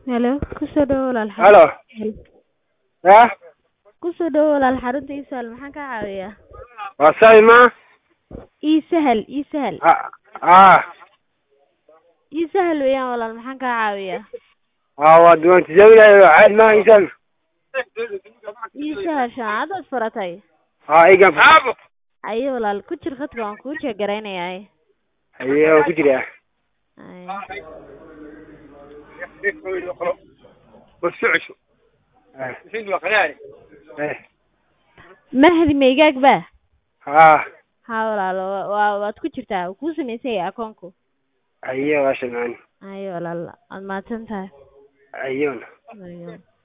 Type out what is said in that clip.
Hello, ku soo dhawow walaal Halo. xarunta. Ya? Ku soo dhawow walaal xarunta ii sahal maxaan kaa caawiyaa? Waa sawi ma? Ii sahal, ii sahal. Ah. Ah. Ii sahal weeyaan walaal maxaan kaa caawiyaa? Ah, waa duwan tijaabinayo caad ma insan. Ii sahal shahaadad furatay. Ah, igan. Ayo walaal ku jir khadka waan kuu jeegaraynayaa. Ayo waa ku jira. Ay. Wasocosho. Eh. Eh. Mahdi meegaag baa? Ah. Ha walaal waa waa- waad ku jirtaa wuu kuu samaysan yahay akoonku. Ayo waa shamaan. Ayo walaal waad mahadsan tahay. Ayona. Ayo.